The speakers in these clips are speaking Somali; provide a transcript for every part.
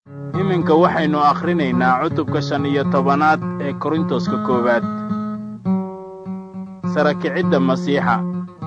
iminka waxaynu akhrinaynaa cutubka shan iyo tobanaad ee korintoska koowaad sarakicidda masiixa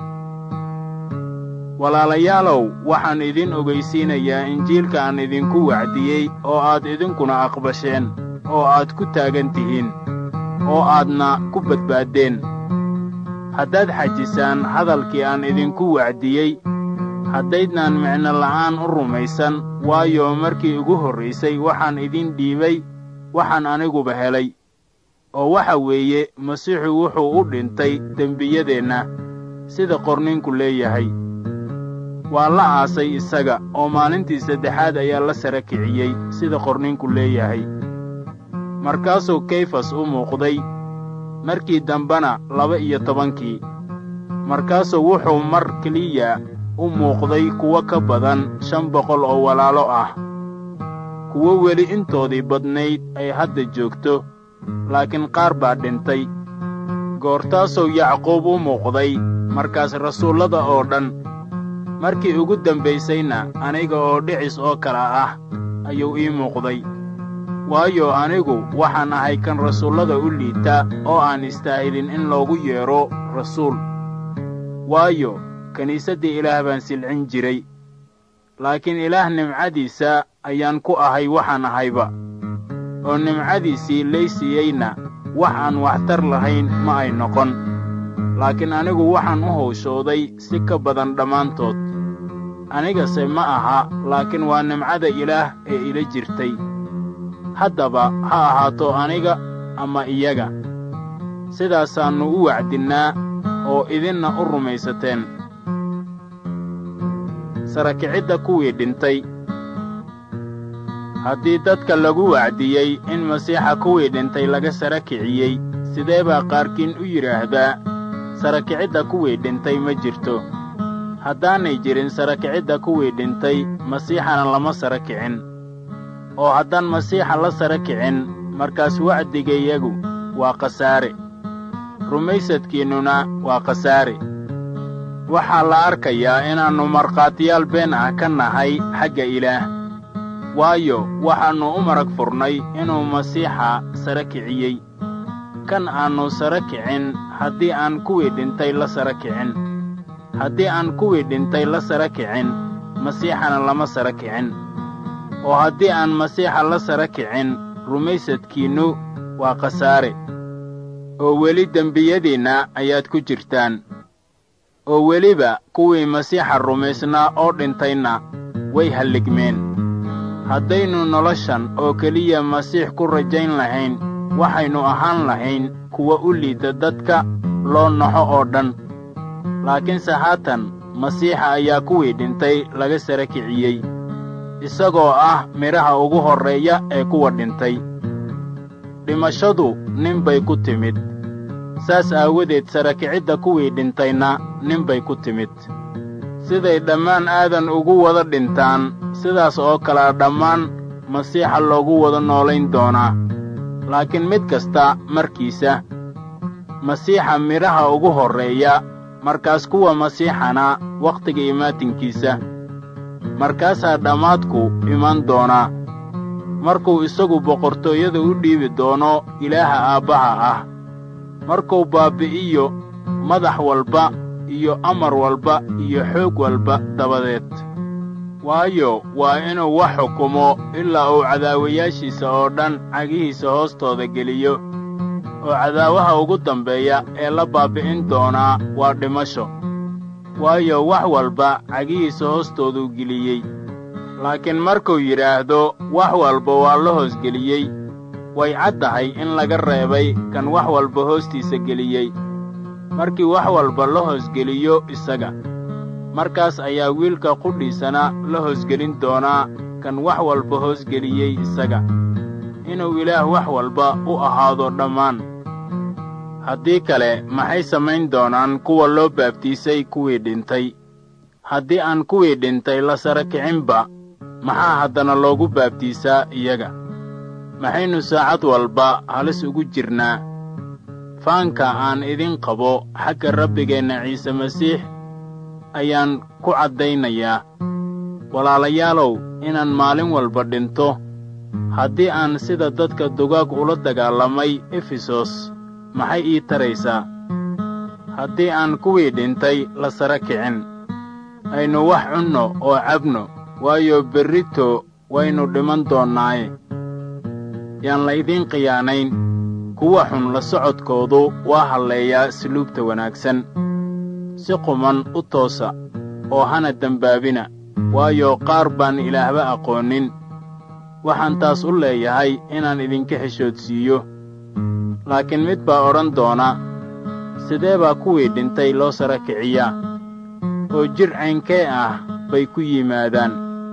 walaalayaalow waxaan idin ogaysiinayaa injiilka aan idinku wacdiyey oo aad idinkuna aqbasheen oo aad ku taagan tihiin oo aadna ku badbaaddeen haddaad xajisaan hadalkii aan idinku wacdiyey haddaydnaan micno la'aan u rumaysan waayo markii ugu horraysay waxaan idin dhiibay waxaan aniguba helay oo waxa weeye masiixu wuxuu u dhintay dembiyadeenna sida qorninku leeyahay waa la aasay isaga oo maalintii saddexaad ayaa la sara kiciyey sida qorninku leeyahay markaasuu kayfas u muuqday markii dambena laba iyo tobankii markaasuu wuxuu mar keliya u muuqday kuwo ka badan shan boqol oo walaalo ah kuwo weli intoodii badnayd ay hadda joogto laakiin qaar baa dhintay goortaasuu yacquub u muuqday markaas rasuullada oo dhan markii ugu dambaysayna aniga oo dhicis oo kale ah ayuu ii muuqday waayo anigu waxaan ahay kan rasuullada u liita oo aan istaahilin in loogu yeedho rasuul waayo kiniisaddii ilaah baan silcin jiray laakiin ilaah nimcadiisa ayaan ku ahay waxaan ahayba oo nimcadiisii lay siiyeyna wax aan waxtar lahayn ma ay noqon laakiin anigu waxaan u hawshooday si ka badan dhammaantood anigase ma aha laakiin waa nimcada ilaah ee ila jirtay haddaba ha ahaato aniga ama iyaga sidaasaannu u wacdinnaa oo idinna u rumaysateen sarakicidda kuwii dhintay haddii dadka lagu wacdiyey in masiixa kuwii dhintay laga sara kiciyey sidee baa qaarkiin u yidhaahdaa sarakicidda kuwii dhintay ma jirto haddaanay jirin sarakicidda kuwii dhintay masiixana lama sara kicin oo haddaan masiixa la sara kicin markaas wacdigayagu waa khasaare rumaysadkiinnuna waa khasaare waxaa la arkayaa inaannu markhaatiyaal been ah ka nahay xagga ilaah waayo waxaannu u marag furnay inuu masiixa sara kiciyey kan aannu sara kicin haddii aan kuwii dhintay la sara kicin haddii aan kuwii dhintay la sara kicin masiixana lama sara kicin oo haddii aan masiixa la sara kicin rumaysadkiinnu waa khasaare oo weli dembiyadiinna ayaad ku jirtaan oo weliba kuwii masiixa rumaysnaa oo dhintayna way halligmeen haddaynu noloshan oo keliya masiix ku rajayn lahayn waxaynu ahaan lahayn kuwa u liida dadka loo naxo oo dhan laakiinse haatan masiixa ayaa kuwii dhintay laga sara kiciyey isagoo ah midhaha ugu horreeya ee kuwa dhintay dhimashadu nin bay ku timid saas aawadeed sarakicidda kuwii dhintayna nin bay ku timid siday dhammaan aadan ugu wada dhintaan sidaas oo kalea dhammaan masiixa loogu wada noolayn doonaa laakiin mid kasta markiisa masiixa midhaha ugu horreeya markaas kuwa masiixana wakhtiga imaatinkiisa markaasaa dhammaadku iman doonaa markuu isagu boqortooyada u dhiibi doono ilaaha aabbaha ah markuu baabbi'iyo madax walba iyo amar walba iyo xoog walba dabadeed waayo waa inuu wax xukumo ilaa uu cadaawayaashiisa oo dhan cagihiisa hoostooda geliyo oo cadaawaha ugu dambeeya ee la baabbi'in doonaa waa dhimasho waayo wax walba cagihiisa hoostooduu geliyey laakiin markuu yidhaahdo wax walba waa la hoosgeliyey way caddahay in laga reebay kan wax walba hoostiisa geliyey markii wax walba la hoosgeliyo isaga markaas ayaa wiilka qudhiisana la hoosgelin doonaa kan wax walba hoosgeliyey isaga inuu ilaah wax walba u ahaado dhammaan haddii kale maxay samayn doonaan kuwa loo baabtiisay kuwii dhintay haddii aan kuwii dhintay la sara kicinba maxaa haddana loogu baabtiisaa iyaga maxaynu saacad walba halis ugu jirnaa faanka aan idin qabo xagga rabbigeenna ciise masiix ayaan ku caddaynayaa walaalayaalow inaan maalin walba dhinto haddii aan sida dadka dugaag ula dagaalamay efesos maxay ii taraysaa haddii aan kuwii dhintay la sara kicin aynu wax cunno oo cabno waayo berrito waynu dhiman doonnaaye yaan laydiin khiyaanayn kuwa xun la socodkoodu waa halleeyaa suluubta wanaagsan si quman u toosa oo hana dembaabina waayo qaar baan ilaahba aqoonin waxaan taas u leeyahay inaan idinka xishoodsiiyo laakiin mid baa odhan doona sidee baa kuwii dhintay loo sara kiciyaa oo jir caynkee ah bay ku yimaadaan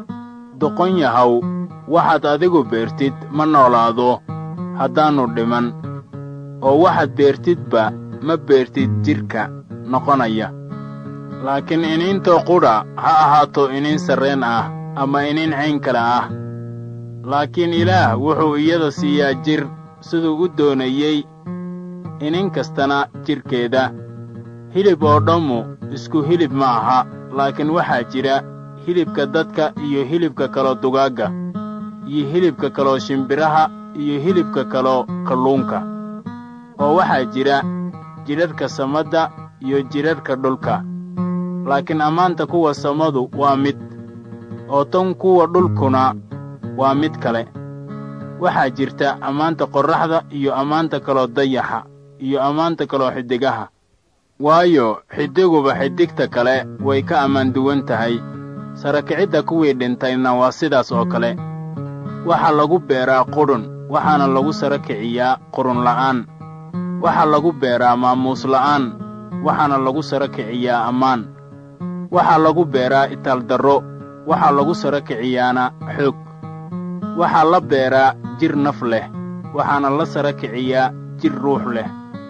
doqon yahow waxaad adigu beertid ma noolaado haddaannu dhiman oo waxaad beertidba ma beertid jidhka noqonaya laakiin iniintoo qudha ha ahaato iniin sarreen ah ama iniin cayn kale ah laakiin ilaah wuxuu iyada siiyaa jir siduu u doonayey inin kastana jidhkeeda hilib oo dhammu isku hilib ma aha laakiin waxaa jira hilibka dadka iyo hilibka kaloo dugaagga iyo hilibka kaloo shimbiraha iyo hilibka kaloo kalluunka oo waxaa jira jidharhka samadda iyo jidharhka dhulka laakiin ammaanta kuwa samadu waa mid oo tan kuwa dhulkuna waa mid kale waxaa jirta ammaanta qorraxda iyo ammaanta kaloo dayaxa iyo ammaanta kaloo xiddigaha waayo xidiguba xiddigta kale way ka ammaan duwan tahay sarakicidda kuwii dhintayna waa sidaas oo kale waxaa lagu beeraa qudhun waxaana lagu sara kiciyaa qurun la'aan waxaa lagu beeraa maamuus la'aan waxaana lagu sara kiciyaa ammaan waxaa lagu beeraa itaaldarro waxaa lagu sara kiciyaana xoog waxaa la beeraa jir naf leh waxaana la sara kiciyaa jir ruux leh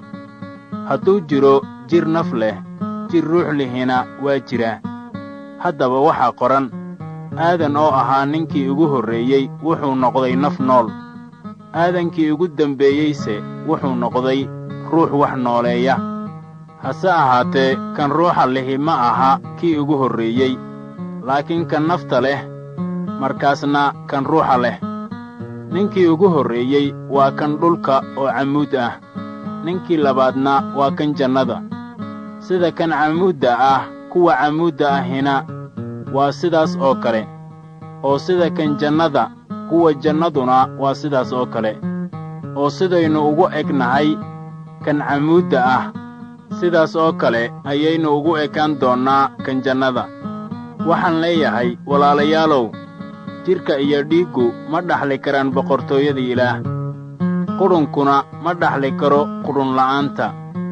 hadduu jiro jir naf leh jir ruux lihina waa jiraa haddaba waxaa qoran aadan oo ahaa ninkii ugu horreeyey wuxuu noqday naf nool aadankii ugu dembeeyeyse wuxuu noqday ruux wax nooleeya hase ahaatee kan ruuxa lihi ma aha kii ugu horreeyey laakiin kan nafta leh markaasna kan ruuxa leh ninkii ugu horreeyey waa kan dhulka oo camuud ah ninkii labaadna waa kan jannada sida kan camuudda ah kuwa camuudda ahina waa sidaas oo kale oo sida kan jannada kuwa jannaduna waa sidaas oo kale oo sidaynu ugu egnahay kan camuudda ah sidaas oo kale ayaynu ugu ekaan doonnaa kan jannada waxaan leeyahay walaalayaalow jidhka iyo dhiiggu ma dhaxli karaan boqortooyada ilaah qudhunkuna ma dhaxli karo qudhunla'aanta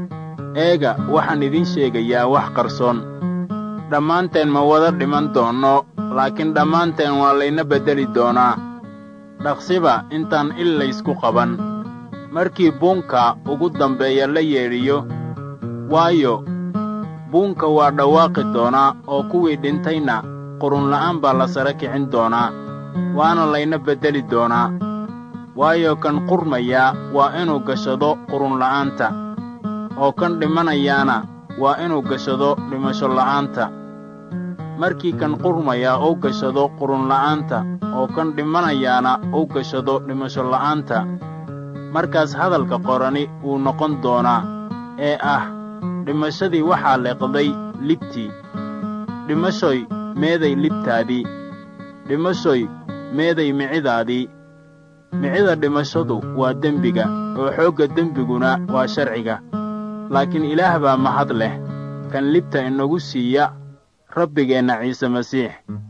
eega waxaan idiin sheegayaa wax qarsoon dhammaanteen ma wada dhiman doonno laakiin dhammaanteen waa layna beddeli doonaa dhaqsiba intaan il laysku qaban markii buunka ugu dambeeya la yeedhiyo waayo buunka waa dhawaaqi doonaa oo kuwii dhintayna qurunla'aan baa la sara kicin doonaa waana layna beddeli doonaa waayo kan qurmayaa waa inuu gashado qurunla'aanta oo kan dhimanayaana waa inuu gashado dhimasho la'aanta markii kan qurmayaa uu gashado qurunla'aanta oo kan dhimanayaana uu gashado dhimasho la'aanta markaas hadalka qorani wuu noqon doonaa ee ah dhimashadii waxaa leeqday libtii dhimashoy meeday libtaadii dhimashoy meeday micidaadii micida dhimashadu waa dembiga oo xoogga dembiguna waa sharciga laakiin ilaah baa mahad leh kan libta inagu siiya rabbigeenna ciise masiix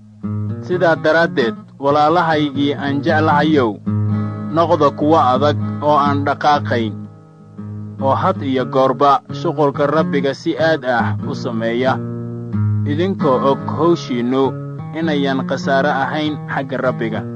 sidaa daraaddeed walaalahaygii aan jeclahayow noqda kuwo adag oo aan dhaqaaqayn oo had iyo goorba shuqulka rabbiga si aad ah u sameeya idinkoo og hawshiinnu inayan khasaare ahayn xagga rabbiga